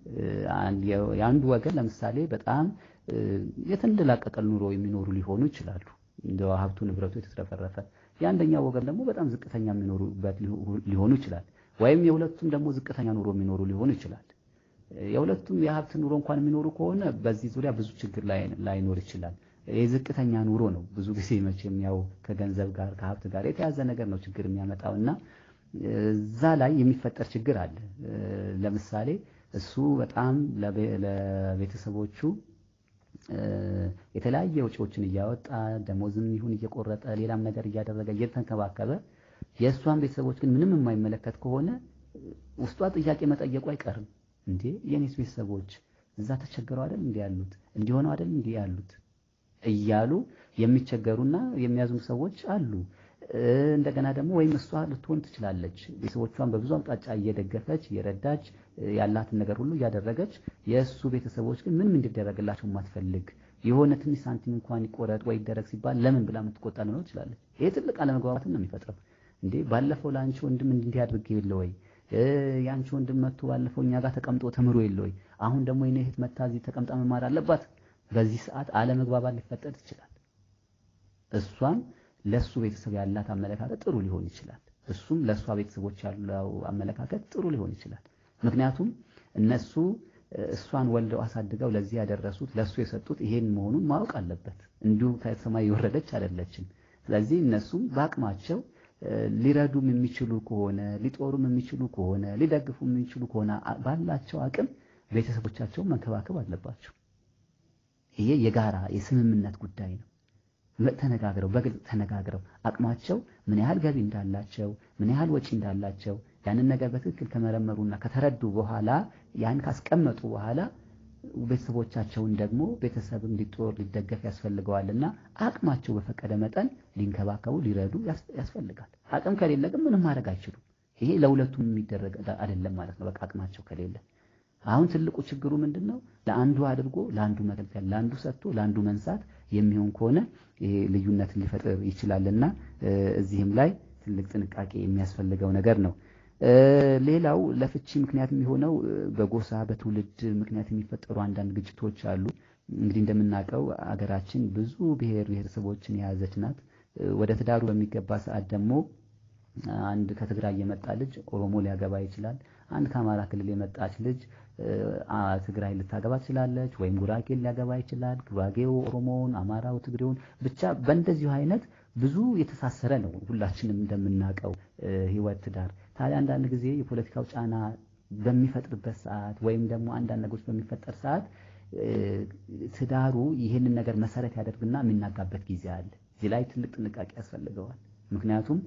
የአንዱ ወገን ለምሳሌ በጣም የተንደላቀቀ ኑሮ የሚኖሩ ሊሆኑ ይችላሉ። እንደ ሀብቱ ንብረቱ የተትረፈረፈ፣ የአንደኛው ወገን ደግሞ በጣም ዝቅተኛ የሚኖሩበት ሊሆኑ ይችላል። ወይም የሁለቱም ደግሞ ዝቅተኛ ኑሮ የሚኖሩ ሊሆኑ ይችላል። የሁለቱም የሀብት ኑሮ እንኳን የሚኖሩ ከሆነ በዚህ ዙሪያ ብዙ ችግር ላይኖር ይችላል። የዝቅተኛ ኑሮ ነው ብዙ ጊዜ መቼም ያው ከገንዘብ ጋር ከሀብት ጋር የተያዘ ነገር ነው ችግር የሚያመጣው እና እዛ ላይ የሚፈጠር ችግር አለ። ለምሳሌ እሱ በጣም ለቤተሰቦቹ የተለያየ ወጪዎችን እያወጣ ደሞዝም ይሁን እየቆረጠ ሌላም ነገር እያደረገ እየተንከባከበ የእሷን ቤተሰቦች ግን ምንም የማይመለከት ከሆነ ውስጧ ጥያቄ መጠየቁ አይቀርም። እንዴ የኔስ ቤተሰቦች እዛ ተቸግረው አይደል እንዲህ ያሉት እንዲሆነው አይደል እንዲህ ያሉት እያሉ የሚቸገሩና የሚያዝኑ ሰዎች አሉ። እንደገና ደግሞ ወይም እሷ ልትሆን ትችላለች። ቤተሰቦቿን በብዙ አቅጣጫ እየደገፈች እየረዳች ያላትን ነገር ሁሉ እያደረገች የእሱ ቤተሰቦች ግን ምንም እንዲደረግላቸው የማትፈልግ የሆነ ትንሽ ሳንቲም እንኳን ይቆረጥ ወይ ይደረግ ሲባል ለምን ብላ የምትቆጣ ልኖር ትችላለች። ይሄ ትልቅ አለመግባባትን ነው የሚፈጥረው። እንዴ ባለፈው ለአንቺ ወንድም እንዲህ አድርጌ የለ ወይ የአንቺ ወንድም መጥቶ ባለፈው እኛ ጋር ተቀምጦ ተምሮ የለ ወይ? አሁን ደግሞ የኔ እህት መታ እዚህ ተቀምጣ መማር አለባት። በዚህ ሰዓት አለመግባባት ሊፈጠር ይችላል። እሷም ለሱ ቤተሰብ ያላት አመለካከት ጥሩ ሊሆን ይችላል። እሱም ለእሷ ቤተሰቦች ያለው አመለካከት ጥሩ ሊሆን ይችላል። ምክንያቱም እነሱ እሷን ወልደው አሳድገው ለዚህ ያደረሱት ለሱ የሰጡት ይሄን መሆኑን ማወቅ አለበት። እንዲሁ ከሰማይ የወረደች አይደለችም። ስለዚህ እነሱም በአቅማቸው ሊረዱም የሚችሉ ከሆነ ሊጦሩም የሚችሉ ከሆነ ሊደግፉም የሚችሉ ከሆነ ባላቸው አቅም ቤተሰቦቻቸውን መንከባከብ አለባቸው። ይሄ የጋራ የስምምነት ጉዳይ ነው። ተነጋግረው በግልጽ ተነጋግረው አቅማቸው ምን ያህል ገቢ እንዳላቸው ምን ያህል ወጪ እንዳላቸው ያንን ነገር በትክክል ከመረመሩና ከተረዱ በኋላ ያን ካስቀመጡ በኋላ ቤተሰቦቻቸውን ደግሞ ቤተሰብም ሊጦር ሊደገፍ ያስፈልገዋልና አቅማቸው በፈቀደ መጠን ሊንከባከቡ ሊረዱ ያስፈልጋል። አቅም ከሌለ ግን ምንም ማድረግ አይችሉም። ይሄ ለሁለቱም የሚደረግ አይደለም ማለት ነው። በቃ አቅማቸው ከሌለ አሁን ትልቁ ችግሩ ምንድን ነው? ለአንዱ አድርጎ ለአንዱ መከልከል፣ ለአንዱ ሰጥቶ ለአንዱ መንሳት የሚሆን ከሆነ ይሄ ልዩነትን ሊፈጥር ይችላልና እዚህም ላይ ትልቅ ጥንቃቄ የሚያስፈልገው ነገር ነው። ሌላው ለፍቺ ምክንያት የሚሆነው በጎሳ በትውልድ ምክንያት የሚፈጠሩ አንዳንድ ግጭቶች አሉ። እንግዲህ እንደምናውቀው አገራችን ብዙ ብሔር ብሔረሰቦችን የያዘች ናት። ወደ ትዳሩ በሚገባ ሰዓት ደግሞ አንድ ከትግራይ የመጣ ልጅ ኦሮሞ ሊያገባ ይችላል። አንድ ከአማራ ክልል የመጣች ልጅ ትግራይ ልታገባ ትችላለች፣ ወይም ጉራጌን ሊያገባ ይችላል። ጉራጌው ኦሮሞውን፣ አማራው ትግሬውን፣ ብቻ በእንደዚሁ አይነት ብዙ የተሳሰረ ነው። ሁላችንም እንደምናውቀው ህይወት ትዳር። ታዲያ አንዳንድ ጊዜ የፖለቲካው ጫና በሚፈጥርበት ሰዓት ወይም ደግሞ አንዳንድ ነገሮች በሚፈጠር ሰዓት ትዳሩ ይህንን ነገር መሰረት ያደርግና የሚናጋበት ጊዜ አለ። እዚህ ላይ ትልቅ ጥንቃቄ ያስፈልገዋል። ምክንያቱም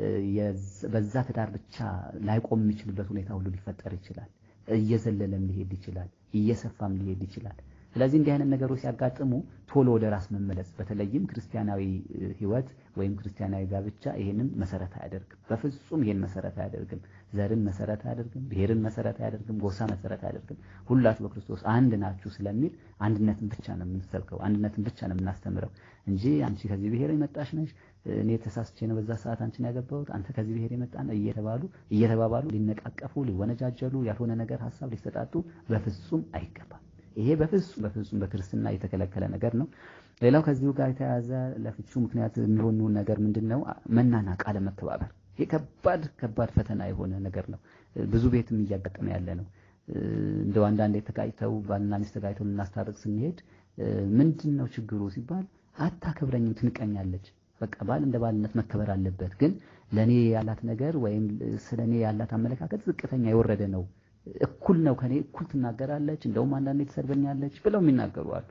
በዛ ትዳር ብቻ ላይቆም የሚችልበት ሁኔታ ሁሉ ሊፈጠር ይችላል። እየዘለለም ሊሄድ ይችላል። እየሰፋም ሊሄድ ይችላል። ስለዚህ እንዲህ አይነት ነገሮች ሲያጋጥሙ ቶሎ ወደ ራስ መመለስ፣ በተለይም ክርስቲያናዊ ህይወት ወይም ክርስቲያናዊ ጋብቻ ይሄንን መሰረት አያደርግም። በፍጹም ይሄን መሰረት አያደርግም። ዘርን መሰረት አያደርግም። ብሔርን መሰረት አያደርግም። ጎሳ መሰረት አያደርግም። ሁላችሁ በክርስቶስ አንድ ናችሁ ስለሚል አንድነትን ብቻ ነው የምንሰብከው፣ አንድነትን ብቻ ነው የምናስተምረው እንጂ አንቺ ከዚህ ብሔር የመጣሽ ነሽ፣ እኔ ተሳስቼ ነው በዛ ሰዓት አንቺን ያገባሁት፣ አንተ ከዚህ ብሔር የመጣ ነው እየተባሉ እየተባባሉ ሊነቃቀፉ፣ ሊወነጃጀሉ፣ ያልሆነ ነገር ሀሳብ ሊሰጣጡ በፍጹም አይገባም። ይሄ በፍጹም በፍጹም በክርስትና የተከለከለ ነገር ነው። ሌላው ከዚሁ ጋር የተያያዘ ለፍቹ ምክንያት የሚሆኑ ነገር ምንድን ነው? መናናቅ፣ አለመከባበር። ይሄ ከባድ ከባድ ፈተና የሆነ ነገር ነው። ብዙ ቤትም እያጋጠመ ያለ ነው። እንደው አንዳንዴ ተጋጭተው ባልና ሚስት ተጋጭተው ልናስታርቅ ስንሄድ ምንድን ነው ችግሩ ሲባል አታከብረኝም፣ ትንቀኛለች። በቃ ባል እንደ ባልነት መከበር አለበት፣ ግን ለእኔ ያላት ነገር ወይም ስለ እኔ ያላት አመለካከት ዝቅተኛ የወረደ ነው እኩል ነው ከኔ እኩል ትናገራለች፣ እንደውም አንዳንዴ ትሰድበኛለች ብለው የሚናገሩ አሉ።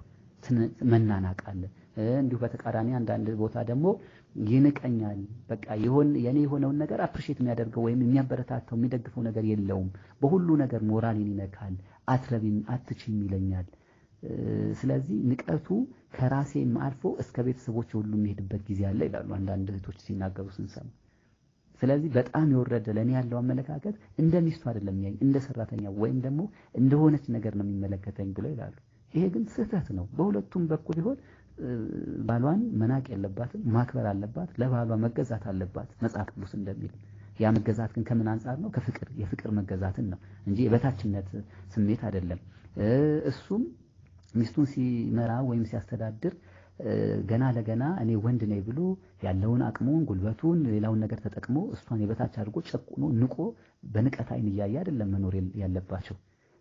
መናናቅ አለ። እንዲሁ በተቃራኒ አንዳንድ ቦታ ደግሞ ይንቀኛል። በቃ የሆን የኔ የሆነውን ነገር አፕሪሼት የሚያደርገው ወይም የሚያበረታተው የሚደግፈው ነገር የለውም። በሁሉ ነገር ሞራሌን ይነካል። አትረቢም፣ አትችም ይለኛል። ስለዚህ ንቀቱ ከራሴም አልፎ እስከ ቤተሰቦች ሁሉ የሚሄድበት ጊዜ አለ ይላሉ አንዳንድ እህቶች ሲናገሩ ስንሰማ። ስለዚህ በጣም የወረደ ለእኔ ያለው አመለካከት እንደ ሚስቱ አይደለም የሚያኝ እንደ ሰራተኛ ወይም ደግሞ እንደሆነች ነገር ነው የሚመለከተኝ ብለው ይላሉ። ይሄ ግን ስህተት ነው። በሁለቱም በኩል ይሆን ባሏን መናቅ የለባትም፣ ማክበር አለባት፣ ለባሏ መገዛት አለባት መጽሐፍ ቅዱስ እንደሚል። ያ መገዛት ግን ከምን አንጻር ነው? ከፍቅር የፍቅር መገዛትን ነው እንጂ የበታችነት ስሜት አይደለም። እሱም ሚስቱን ሲመራ ወይም ሲያስተዳድር ገና ለገና እኔ ወንድ ነኝ ብሎ ያለውን አቅሙን ጉልበቱን ሌላውን ነገር ተጠቅሞ እሷን የበታች አድርጎ ጨቁኖ ንቆ በንቀት አይን እያየ አይደለም መኖር ያለባቸው።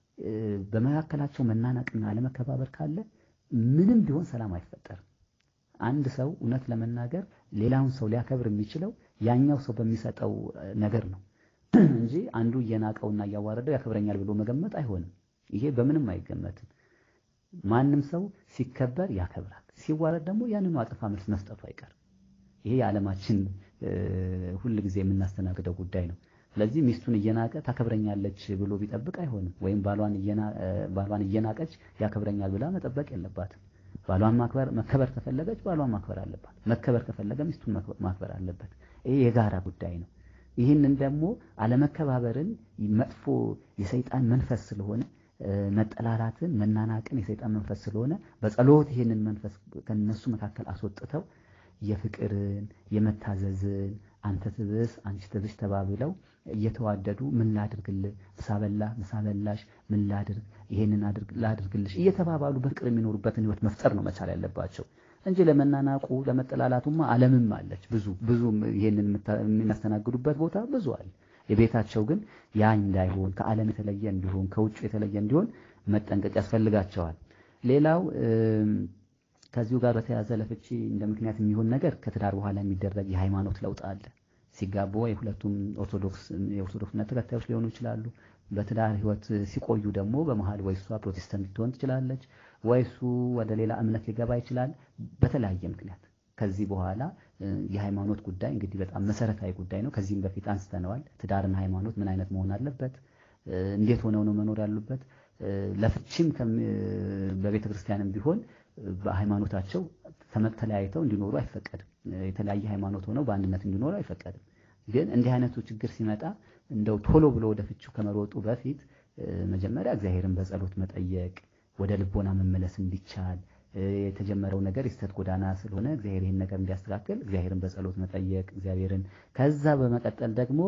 በመካከላቸው መናናቅና አለመከባበር ካለ ምንም ቢሆን ሰላም አይፈጠርም። አንድ ሰው እውነት ለመናገር ሌላውን ሰው ሊያከብር የሚችለው ያኛው ሰው በሚሰጠው ነገር ነው እንጂ አንዱ እየናቀውና እያዋረደው ያከብረኛል ብሎ መገመት አይሆንም። ይሄ በምንም አይገመትም። ማንም ሰው ሲከበር ያከብራል፣ ሲዋረድ ደግሞ ያንኑ አጸፋ መልስ መስጠቱ አይቀርም። ይሄ የዓለማችን ሁል ጊዜ የምናስተናግደው ጉዳይ ነው። ስለዚህ ሚስቱን እየናቀ ታከብረኛለች ብሎ ቢጠብቅ አይሆንም። ወይም ባሏን እየናቀች ያከብረኛል ብላ መጠበቅ የለባትም። ባሏን ማክበር መከበር ከፈለገች ባሏን ማክበር አለባት። መከበር ከፈለገ ሚስቱን ማክበር አለበት። ይሄ የጋራ ጉዳይ ነው። ይህንን ደግሞ አለመከባበርን መጥፎ የሰይጣን መንፈስ ስለሆነ መጠላላትን፣ መናናቅን የሰይጣን መንፈስ ስለሆነ በጸሎት ይህንን መንፈስ ከነሱ መካከል አስወጥተው የፍቅርን የመታዘዝን አንተ ትብስ አንቺ ትብሽ ተባብለው እየተዋደዱ ምን ላድርግልህ፣ ምሳ በላህ፣ ምሳ በላሽ፣ ምን ላድርግ፣ ይሄንን ላድርግልሽ እየተባባሉ በፍቅር የሚኖሩበትን ህይወት መፍጠር ነው መቻል ያለባቸው እንጂ ለመናናቁ ለመጠላላቱማ ዓለምም አለች ብዙ ብዙ ይሄንን የሚያስተናግዱበት ቦታ ብዙ አለ። የቤታቸው ግን ያ እንዳይሆን ከዓለም የተለየ እንዲሆን ከውጭ የተለየ እንዲሆን መጠንቀቅ ያስፈልጋቸዋል። ሌላው ከዚሁ ጋር በተያያዘ ለፍቺ እንደ ምክንያት የሚሆን ነገር ከትዳር በኋላ የሚደረግ የሃይማኖት ለውጥ አለ። ሲጋቡ ወይ ሁለቱም ኦርቶዶክስ የኦርቶዶክስ እምነት ተከታዮች ሊሆኑ ይችላሉ። በትዳር ህይወት ሲቆዩ ደግሞ በመሀል ወይ እሷ ፕሮቴስታንት ልትሆን ትችላለች፣ ወይ እሱ ወደ ሌላ እምነት ሊገባ ይችላል። በተለያየ ምክንያት ከዚህ በኋላ የሃይማኖት ጉዳይ እንግዲህ በጣም መሰረታዊ ጉዳይ ነው። ከዚህም በፊት አንስተነዋል። ትዳርና ሃይማኖት ምን አይነት መሆን አለበት? እንዴት ሆነው ነው መኖር ያሉበት? ለፍቺም በቤተ ክርስቲያንም ቢሆን በሃይማኖታቸው ተለያይተው እንዲኖሩ አይፈቀድም። የተለያየ ሃይማኖት ሆነው በአንድነት እንዲኖሩ አይፈቀድም። ግን እንዲህ አይነቱ ችግር ሲመጣ እንደው ቶሎ ብሎ ወደ ፍቺው ከመሮጡ በፊት መጀመሪያ እግዚአብሔርን በጸሎት መጠየቅ፣ ወደ ልቦና መመለስ እንዲቻል የተጀመረው ነገር የስተት ጎዳና ስለሆነ እግዚአብሔር ይህን ነገር እንዲያስተካክል እግዚአብሔርን በጸሎት መጠየቅ እግዚአብሔርን ከዛ በመቀጠል ደግሞ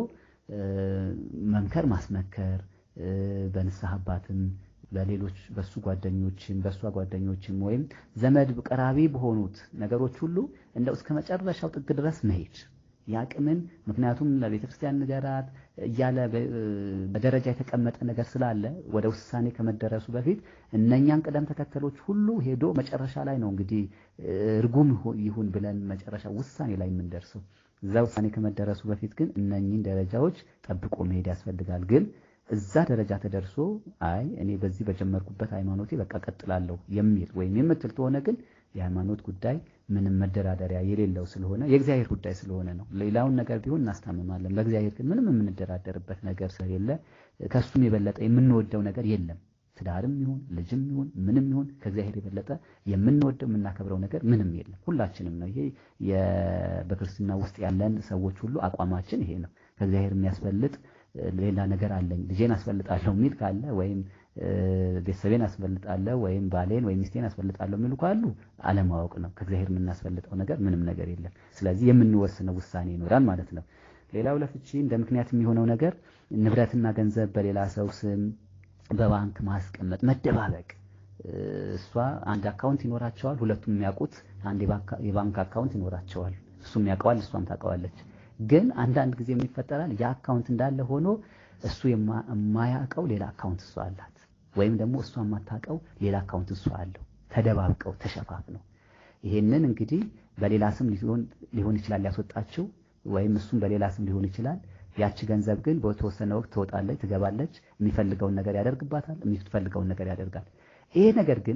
መምከር፣ ማስመከር በንስሐ አባትም በሌሎች በሱ ጓደኞችም በእሷ ጓደኞችም ወይም ዘመድ ቀራቢ በሆኑት ነገሮች ሁሉ እንደው እስከ መጨረሻው ጥግ ድረስ መሄድ ያቅምን ምክንያቱም ለቤተ ክርስቲያን ንገራት እያለ በደረጃ የተቀመጠ ነገር ስላለ ወደ ውሳኔ ከመደረሱ በፊት እነኛን ቅደም ተከተሎች ሁሉ ሄዶ መጨረሻ ላይ ነው እንግዲህ እርጉም ይሁን ብለን መጨረሻ ውሳኔ ላይ የምንደርሰው። እዛ ውሳኔ ከመደረሱ በፊት ግን እነኚህን ደረጃዎች ጠብቆ መሄድ ያስፈልጋል። ግን እዛ ደረጃ ተደርሶ አይ እኔ በዚህ በጀመርኩበት ሃይማኖቴ በቃ ቀጥላለሁ የሚል ወይም የምትል ከሆነ ግን የሃይማኖት ጉዳይ ምንም መደራደሪያ የሌለው ስለሆነ የእግዚአብሔር ጉዳይ ስለሆነ ነው። ሌላውን ነገር ቢሆን እናስታምማለን። በእግዚአብሔር ግን ምንም የምንደራደርበት ነገር ስለሌለ ከእሱም የበለጠ የምንወደው ነገር የለም። ትዳርም ይሁን ልጅም ይሁን ምንም ይሁን ከእግዚአብሔር የበለጠ የምንወደው የምናከብረው ነገር ምንም የለም። ሁላችንም ነው። ይሄ በክርስትና ውስጥ ያለን ሰዎች ሁሉ አቋማችን ይሄ ነው። ከእግዚአብሔር የሚያስበልጥ ሌላ ነገር አለኝ ልጄን አስፈልጣለሁ የሚል ካለ ወይም ቤተሰቤን አስፈልጣለሁ ወይም ባሌን ወይም ሚስቴን አስፈልጣለሁ የሚሉ ካሉ አለማወቅ ነው። ከእግዚአብሔር የምናስፈልጠው ነገር ምንም ነገር የለም። ስለዚህ የምንወስነው ውሳኔ ይኖራል ማለት ነው። ሌላው ለፍቺ እንደ ምክንያት የሚሆነው ነገር ንብረትና ገንዘብ በሌላ ሰው ስም በባንክ ማስቀመጥ፣ መደባበቅ። እሷ አንድ አካውንት ይኖራቸዋል፣ ሁለቱም የሚያውቁት አንድ የባንክ አካውንት ይኖራቸዋል። እሱም ያውቀዋል፣ እሷም ታውቀዋለች። ግን አንዳንድ ጊዜ ምን ይፈጠራል? ያ አካውንት እንዳለ ሆኖ እሱ የማያውቀው ሌላ አካውንት እሷ አላት፣ ወይም ደግሞ እሷ የማታውቀው ሌላ አካውንት እሷ አለው። ተደባብቀው ተሸፋፍነው ይሄንን እንግዲህ በሌላ ስም ሊሆን ይችላል ያስወጣችው፣ ወይም እሱም በሌላ ስም ሊሆን ይችላል። ያቺ ገንዘብ ግን በተወሰነ ወቅት ትወጣለች፣ ትገባለች። የሚፈልገውን ነገር ያደርግባታል፣ የሚፈልገውን ነገር ያደርጋል። ይሄ ነገር ግን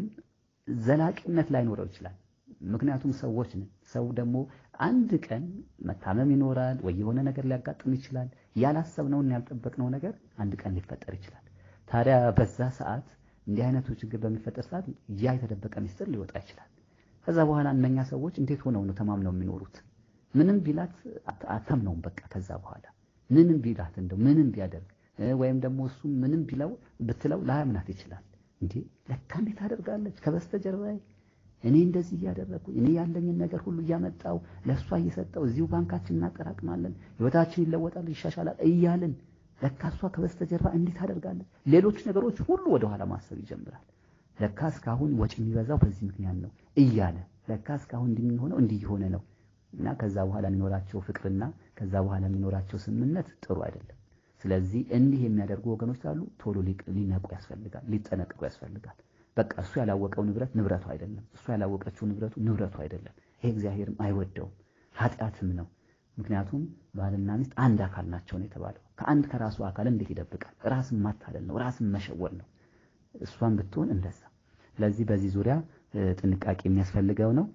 ዘላቂነት ላይኖረው ይችላል። ምክንያቱም ሰዎች ነን። ሰው ደግሞ አንድ ቀን መታመም ይኖራል ወይ የሆነ ነገር ሊያጋጥም ይችላል። ያላሰብነውን ያልጠበቅነው ነገር አንድ ቀን ሊፈጠር ይችላል። ታዲያ በዛ ሰዓት እንዲህ አይነቱ ችግር በሚፈጠር ሰዓት ያ የተደበቀ ሚስጥር ሊወጣ ይችላል። ከዛ በኋላ እነኛ ሰዎች እንዴት ሆነው ነው ተማምነው የሚኖሩት? ምንም ቢላት አታምነውም። በቃ ከዛ በኋላ ምንም ቢላት እንደው ምንም ቢያደርግ ወይም ደግሞ እሱ ምንም ቢለው ብትለው ላያምናት ይችላል። እንዴ ለካ እንዴት አደርጋለች ከበስተጀርባዬ እኔ እንደዚህ እያደረግኩ እኔ ያለኝን ነገር ሁሉ እያመጣው ለእሷ እየሰጠው እዚሁ ባንካችን እናጠራቅማለን፣ ህይወታችን ይለወጣል፣ ይሻሻላል እያልን ለካ እሷ ከበስተጀርባ እንዴት አደርጋለች። ሌሎች ነገሮች ሁሉ ወደኋላ ማሰብ ይጀምራል። ለካ እስካሁን ወጪ የሚበዛው በዚህ ምክንያት ነው እያለ ለካ እስካሁን እንዲህ የሚሆነው እንዲህ የሆነ ነው እና ከዛ በኋላ የሚኖራቸው ፍቅርና ከዛ በኋላ የሚኖራቸው ስምምነት ጥሩ አይደለም። ስለዚህ እንዲህ የሚያደርጉ ወገኖች ካሉ ቶሎ ሊነቁ ያስፈልጋል፣ ሊጠነቅቁ ያስፈልጋል። በቃ እሱ ያላወቀው ንብረት ንብረቱ አይደለም። እሱ ያላወቀችው ንብረቱ ንብረቱ አይደለም። ይሄ እግዚአብሔርም አይወደውም፣ ኃጢአትም ነው። ምክንያቱም ባልና ሚስት አንድ አካል ናቸው ነው የተባለው። ከአንድ ከራሱ አካል እንዴት ይደብቃል? ራስን ማታለል ነው፣ ራስን መሸወር ነው። እሷን ብትሆን እንደዛ። ስለዚህ በዚህ ዙሪያ ጥንቃቄ የሚያስፈልገው ነው።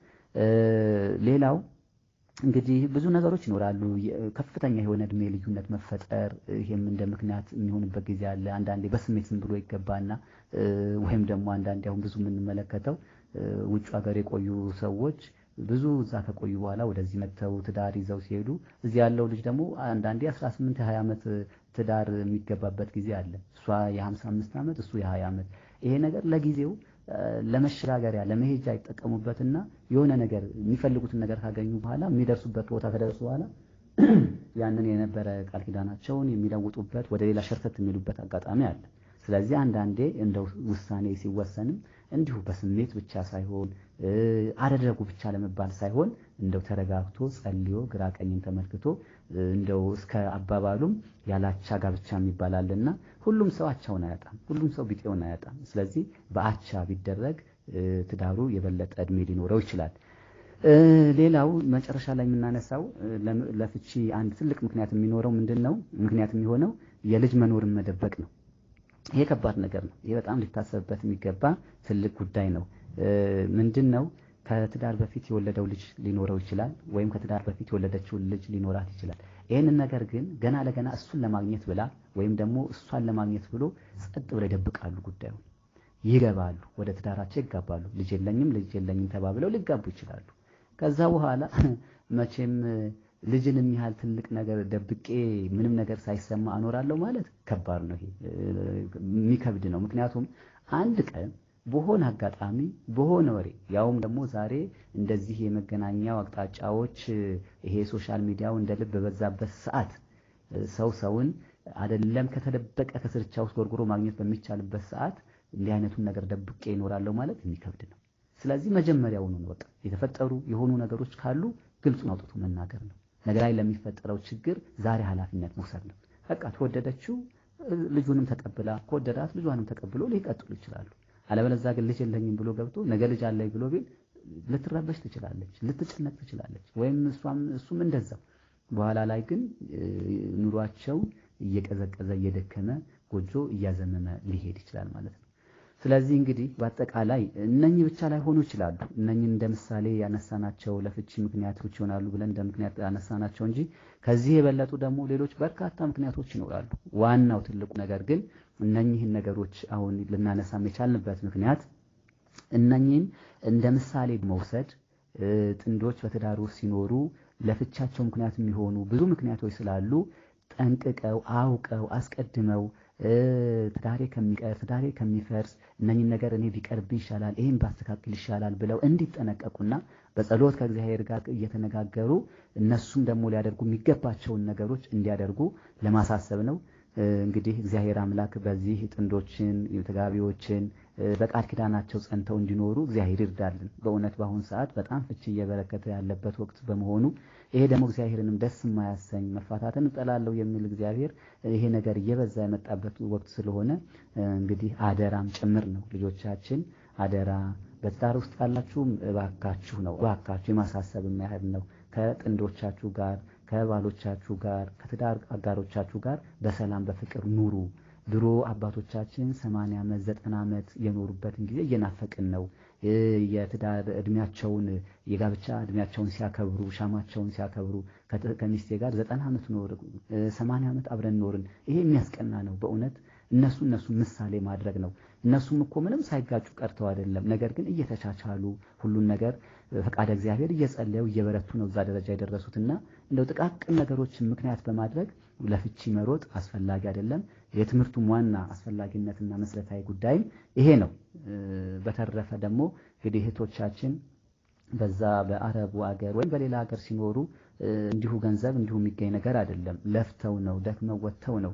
ሌላው እንግዲህ ብዙ ነገሮች ይኖራሉ። ከፍተኛ የሆነ እድሜ ልዩነት መፈጠር፣ ይሄም እንደ ምክንያት የሚሆንበት ጊዜ አለ። አንዳንዴ በስሜት ዝም ብሎ ይገባና ወይም ደግሞ አንዳንዴ አሁን ብዙ የምንመለከተው ውጭ ሀገር የቆዩ ሰዎች ብዙ እዛ ከቆዩ በኋላ ወደዚህ መጥተው ትዳር ይዘው ሲሄዱ እዚህ ያለው ልጅ ደግሞ አንዳንዴ 18 20 ዓመት ትዳር የሚገባበት ጊዜ አለ። እሷ የ55 ዓመት እሱ የ20 ዓመት። ይሄ ነገር ለጊዜው ለመሸጋገሪያ ለመሄጃ ይጠቀሙበትና የሆነ ነገር የሚፈልጉትን ነገር ካገኙ በኋላ የሚደርሱበት ቦታ ከደረሱ በኋላ ያንን የነበረ ቃል ኪዳናቸውን የሚለውጡበት ወደ ሌላ ሸርተት የሚሉበት አጋጣሚ አለ። ስለዚህ አንዳንዴ እንደው ውሳኔ ሲወሰንም እንዲሁ በስሜት ብቻ ሳይሆን አደረጉ ብቻ ለመባል ሳይሆን እንደው ተረጋግቶ ጸልዮ ግራ ቀኝን ተመልክቶ እንደው እስከ አባባሉም ያላቻ ጋብቻ የሚባላልና ሁሉም ሰው አቻውን አያጣም፣ ሁሉም ሰው ቢጤውን አያጣም። ስለዚህ በአቻ ቢደረግ ትዳሩ የበለጠ እድሜ ሊኖረው ይችላል። ሌላው መጨረሻ ላይ የምናነሳው ለፍቺ አንድ ትልቅ ምክንያት የሚኖረው ምንድን ነው? ምክንያት የሚሆነው የልጅ መኖርን መደበቅ ነው። ይሄ ከባድ ነገር ነው። ይሄ በጣም ሊታሰብበት የሚገባ ትልቅ ጉዳይ ነው። ምንድን ነው? ከትዳር በፊት የወለደው ልጅ ሊኖረው ይችላል፣ ወይም ከትዳር በፊት የወለደችውን ልጅ ሊኖራት ይችላል። ይህንን ነገር ግን ገና ለገና እሱን ለማግኘት ብላ ወይም ደግሞ እሷን ለማግኘት ብሎ ጸጥ ብለው ይደብቃሉ ጉዳዩን። ይገባሉ፣ ወደ ትዳራቸው ይጋባሉ። ልጅ የለኝም ልጅ የለኝም ተባብለው ሊጋቡ ይችላሉ። ከዛ በኋላ መቼም ልጅን የሚያህል ትልቅ ነገር ደብቄ ምንም ነገር ሳይሰማ አኖራለሁ ማለት ከባድ ነው። ይሄ የሚከብድ ነው። ምክንያቱም አንድ ቀን በሆነ አጋጣሚ በሆነ ወሬ ያውም ደግሞ ዛሬ እንደዚህ የመገናኛው አቅጣጫዎች ይሄ ሶሻል ሚዲያው እንደ ልብ በበዛበት ሰዓት ሰው ሰውን አይደለም ከተደበቀ ከስርቻ ውስጥ ጎርጉሮ ማግኘት በሚቻልበት ሰዓት እንዲህ አይነቱን ነገር ደብቄ ይኖራለሁ ማለት የሚከብድ ነው። ስለዚህ መጀመሪያውኑ ነው በቃ የተፈጠሩ የሆኑ ነገሮች ካሉ ግልጹን አውጥቶ መናገር ነው። ነገ ላይ ለሚፈጠረው ችግር ዛሬ ኃላፊነት መውሰድ ነው። በቃ ተወደደችው ልጁንም ተቀብላ ከወደዳት ልጇንም ተቀብሎ ሊቀጥሉ ይችላሉ። አለበለዚያ ግን ልጅ የለኝም ብሎ ገብቶ ነገ ልጅ አለኝ ብሎ ቢል ልትረበሽ ትችላለች፣ ልትጨነቅ ትችላለች። ወይም እሷም እሱም እንደዛው። በኋላ ላይ ግን ኑሯቸው እየቀዘቀዘ እየደከመ ጎጆ እያዘመመ ሊሄድ ይችላል ማለት ነው። ስለዚህ እንግዲህ በአጠቃላይ እነኚህ ብቻ ላይ ሆኑ ይችላሉ። እነኚህ እንደ ምሳሌ ያነሳናቸው ለፍቺ ምክንያቶች ይሆናሉ ብለን እንደ ምክንያት ያነሳናቸው እንጂ ከዚህ የበለጡ ደግሞ ሌሎች በርካታ ምክንያቶች ይኖራሉ። ዋናው ትልቁ ነገር ግን እነኚህን ነገሮች አሁን ልናነሳም የቻልንበት ምክንያት እነኚህን እንደ ምሳሌ መውሰድ ጥንዶች በትዳር ውስጥ ሲኖሩ ለፍቻቸው ምክንያት የሚሆኑ ብዙ ምክንያቶች ስላሉ ጠንቅቀው አውቀው አስቀድመው ትዳሬ ከሚቀር ትዳሬ ከሚፈርስ እነኝን ነገር እኔ ቢቀርብ ይሻላል፣ ይህን ባስተካክል ይሻላል ብለው እንዲጠነቀቁና በጸሎት ከእግዚአብሔር ጋር እየተነጋገሩ እነሱም ደግሞ ሊያደርጉ የሚገባቸውን ነገሮች እንዲያደርጉ ለማሳሰብ ነው። እንግዲህ እግዚአብሔር አምላክ በዚህ ጥንዶችን ተጋቢዎችን በቃል ኪዳናቸው ጸንተው እንዲኖሩ እግዚአብሔር ይርዳልን። በእውነት በአሁኑ ሰዓት በጣም ፍቺ እየበረከተ ያለበት ወቅት በመሆኑ ይሄ ደግሞ እግዚአብሔርንም ደስ የማያሰኝ መፋታትን እጠላለሁ የሚል እግዚአብሔር ይሄ ነገር እየበዛ የመጣበት ወቅት ስለሆነ እንግዲህ አደራም ጭምር ነው። ልጆቻችን አደራ በትዳር ውስጥ ያላችሁም እባካችሁ ነው እባካችሁ የማሳሰብ ያህል ነው ከጥንዶቻችሁ ጋር ከባሎቻችሁ ጋር ከትዳር አጋሮቻችሁ ጋር በሰላም በፍቅር ኑሩ። ድሮ አባቶቻችን ሰማንያ ዓመት ዘጠና ዓመት የኖሩበትን ጊዜ እየናፈቅን ነው። የትዳር እድሜያቸውን የጋብቻ እድሜያቸውን ሲያከብሩ ሻማቸውን ሲያከብሩ ከሚስቴ ጋር ዘጠና ዓመት ኖር ሰማንያ ዓመት አብረን ኖርን። ይሄ የሚያስቀና ነው በእውነት እነሱ እነሱ ምሳሌ ማድረግ ነው። እነሱም እኮ ምንም ሳይጋጩ ቀርተው አይደለም። ነገር ግን እየተቻቻሉ ሁሉን ነገር ፈቃደ እግዚአብሔር እየጸለዩ እየበረቱ ነው እዛ ደረጃ የደረሱትና እንደው ጥቃቅን ነገሮችን ምክንያት በማድረግ ለፍቺ መሮጥ አስፈላጊ አይደለም። የትምህርቱም ዋና አስፈላጊነትና መሰረታዊ ጉዳይም ይሄ ነው። በተረፈ ደግሞ እንግዲህ እህቶቻችን በዛ በአረቡ ሀገር ወይም በሌላ ሀገር ሲኖሩ እንዲሁ ገንዘብ እንዲሁ የሚገኝ ነገር አይደለም። ለፍተው ነው ደክመው ወጥተው ነው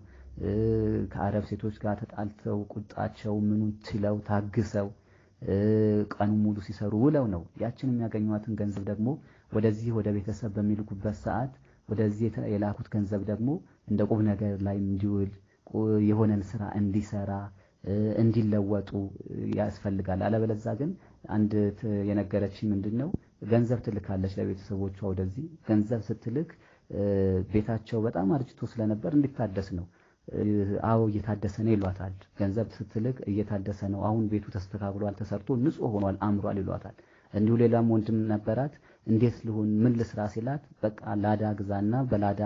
ከአረብ ሴቶች ጋር ተጣልተው ቁጣቸው ምኑን ችለው ታግሰው ቀኑ ሙሉ ሲሰሩ ውለው ነው ያችን የሚያገኟትን ገንዘብ ደግሞ ወደዚህ ወደ ቤተሰብ በሚልኩበት ሰዓት ወደዚህ የላኩት ገንዘብ ደግሞ እንደ ቁም ነገር ላይ እንዲውል የሆነን ስራ እንዲሰራ እንዲለወጡ ያስፈልጋል። አለበለዛ ግን አንድ የነገረች ምንድን ነው ገንዘብ ትልካለች ለቤተሰቦቿ ወደዚህ ገንዘብ ስትልክ ቤታቸው በጣም አርጅቶ ስለነበር እንዲታደስ ነው። አዎ እየታደሰ ነው ይሏታል። ገንዘብ ስትልክ እየታደሰ ነው፣ አሁን ቤቱ ተስተካክሏል፣ ተሰርቶ ንጹህ ሆኗል፣ አምሯል ይሏታል። እንዲሁ ሌላም ወንድም ነበራት። እንዴት ልሁን ምን ልስራ ሲላት በቃ ላዳ ግዛና በላዳ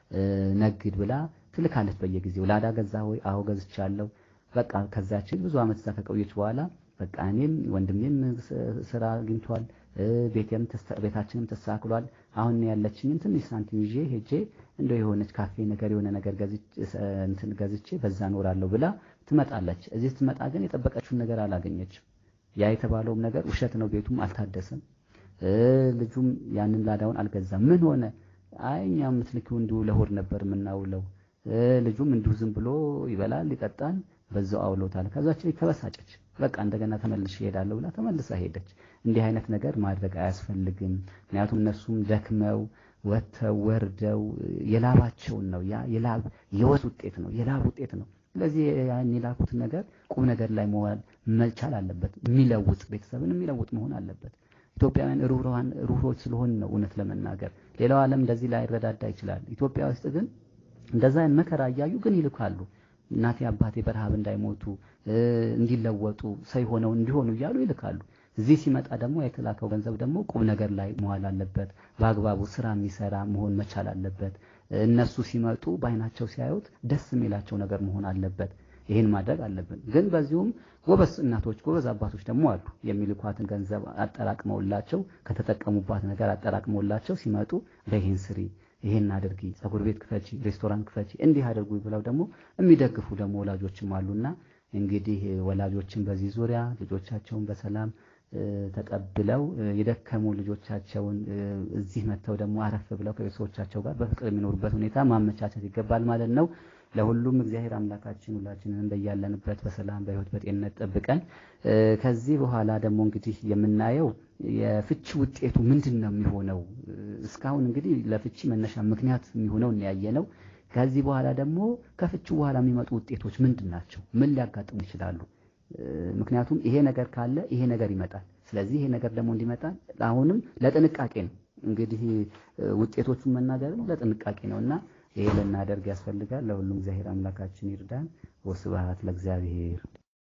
ነግድ ብላ ትልካለች በየጊዜው። ላዳ ገዛ ሆይ? አዎ ገዝቻለሁ። በቃ ከዛችን ብዙ ዓመት እዛ ከቆየች በኋላ በቃ እኔም ወንድሜም ስራ አግኝቷል፣ ቤታችንም ተስተካክሏል። አሁን ያለችኝን ትንሽ ሳንቲም ይዤ ሄጄ እንደው የሆነች ካፌ ነገር የሆነ ነገር እንትን ገዝቼ በዛ እኖራለሁ ብላ ትመጣለች። እዚህ ስትመጣ ግን የጠበቀችውን ነገር አላገኘችም። ያ የተባለውም ነገር ውሸት ነው። ቤቱም አልታደሰም። ልጁም ያንን ላዳውን አልገዛም። ምን ሆነ? አይ እኛ የምትልኪው እንዲሁ ለሆድ ነበር የምናውለው። ልጁም እንዲሁ ዝም ብሎ ይበላል ይጠጣል፣ በዛው አውሎታል። ከዛች ላይ ተበሳጨች። በቃ እንደገና ተመልሼ እሄዳለሁ ብላ ተመልሳ ሄደች። እንዲህ አይነት ነገር ማድረግ አያስፈልግም። ምክንያቱም እነሱም ደክመው ወጥተው ወርደው የላባቸውን ነው። ያ የላብ የወዝ ውጤት ነው፣ የላብ ውጤት ነው። ስለዚህ ያን የላኩት ነገር ቁም ነገር ላይ መዋል መቻል አለበት። የሚለውጥ ቤተሰብን የሚለውጥ መሆን አለበት። ኢትዮጵያውያን ሩህሩሃን ሩህሮች ስለሆን ነው እውነት ለመናገር ሌላው ዓለም እንደዚህ ላይ ረዳዳ ይችላል። ኢትዮጵያ ውስጥ ግን እንደዛ አይነት መከራ እያዩ ግን ይልካሉ። እናቴ አባቴ በረሃብ እንዳይሞቱ እንዲለወጡ ሰው ሆነው እንዲሆኑ እያሉ ይልካሉ። እዚህ ሲመጣ ደግሞ የተላከው ገንዘብ ደግሞ ቁም ነገር ላይ መዋል አለበት። በአግባቡ ስራ የሚሰራ መሆን መቻል አለበት። እነሱ ሲመጡ በአይናቸው ሲያዩት ደስ የሚላቸው ነገር መሆን አለበት። ይህን ማድረግ አለብን። ግን በዚሁም ጎበዝ እናቶች፣ ጎበዝ አባቶች ደግሞ አሉ። የሚልኳትን ገንዘብ አጠራቅመውላቸው ከተጠቀሙባት ነገር አጠራቅመውላቸው ሲመጡ በይህን ስሪ፣ ይህን አድርጊ፣ ፀጉር ቤት ክፈቺ፣ ሬስቶራንት ክፈቺ፣ እንዲህ አድርጉ ብለው ደግሞ የሚደግፉ ደግሞ ወላጆችም አሉና እንግዲህ ወላጆችን በዚህ ዙሪያ ልጆቻቸውን በሰላም ተቀብለው የደከሙ ልጆቻቸውን እዚህ መጥተው ደግሞ አረፍ ብለው ከቤተሰቦቻቸው ጋር በፍቅር የሚኖሩበት ሁኔታ ማመቻቸት ይገባል ማለት ነው። ለሁሉም እግዚአብሔር አምላካችን ሁላችንን በያለንበት በሰላም በሕይወት በጤንነት ጠብቀን ከዚህ በኋላ ደግሞ እንግዲህ የምናየው የፍቺ ውጤቱ ምንድን ነው የሚሆነው? እስካሁን እንግዲህ ለፍቺ መነሻ ምክንያት የሚሆነው እናያየ ነው። ከዚህ በኋላ ደግሞ ከፍቺ በኋላ የሚመጡ ውጤቶች ምንድን ናቸው? ምን ሊያጋጥሙ ይችላሉ? ምክንያቱም ይሄ ነገር ካለ ይሄ ነገር ይመጣል። ስለዚህ ይሄ ነገር ደግሞ እንዲመጣ አሁንም ለጥንቃቄ ነው እንግዲህ ውጤቶቹን መናገርም ለጥንቃቄ ነው እና ይሄ ልናደርግ ያስፈልጋል። ለሁሉም እግዚአብሔር አምላካችን ይርዳን። ወስብሐት ለእግዚአብሔር።